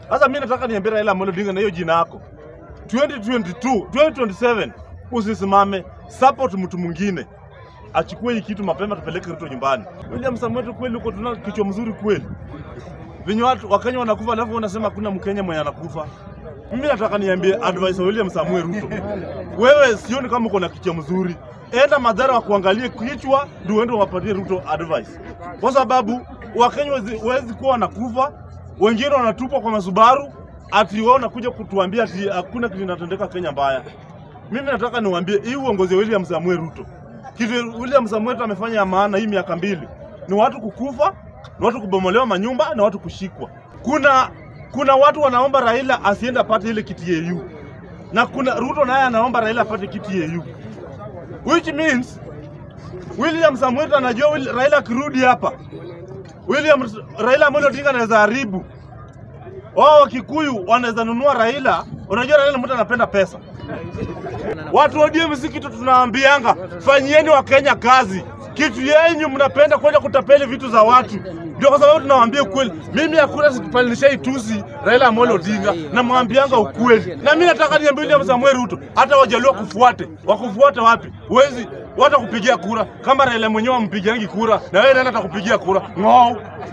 Sasa mimi nataka niambie Raila Amolo Odinga na hiyo jina yako 2022 2027 usisimame, support mtu mwingine achukue hii kitu mapema, tupeleke Ruto nyumbani. William Samoei, kweli uko tuna kichwa mzuri kweli, venye watu Wakenya wanakufa alafu unasema hakuna Mkenya mwenye anakufa. Mimi nataka niambie advice wa William Samuel Ruto, wewe sioni kama uko na kichwa mzuri, enda madhara wa kuangalie kichwa ndio uende wapatie Ruto advice, kwa sababu Wakenya wezi kuwa wanakufa, wengine wanatupwa kwa masubaru, ati wao nakuja kutuambia ati hakuna kitu kinatendeka Kenya mbaya. Mimi nataka niwaambie hii uongozi wa William Samuel Ruto, kitu William Samuel Ruto amefanya ya maana hii miaka mbili ni watu kukufa, ni watu kubomolewa manyumba na watu kushikwa. Kuna kuna watu wanaomba Raila asiende apate ile kiti AU, na kuna Ruto naye anaomba Raila apate kiti AU, which means William Samuel Ruto anajua Will, Raila akirudi hapa William Raila Amolo Odinga anaweza haribu wao. Wakikuyu wanaweza nunua Raila. Unajua Raila mtu anapenda pesa. Watu wa ODM si kitu tunaambianga, fanyieni Wakenya kazi. Kitu yenyu mnapenda kwenda kutapeli vitu za watu, ndio kwa sababu tunawaambia ukweli. Mimi hakuna sikupandisha tusi Raila Amolo Odinga, namwambianga ukweli. Na mimi nataka niambie William Samuel Ruto, hata wajaluo kufuate, wakufuate wapi? Wezi watakupigia kura kama Raila mwenyewe ampigiangi kura, na wewe nani atakupigia kura? Ng'oo.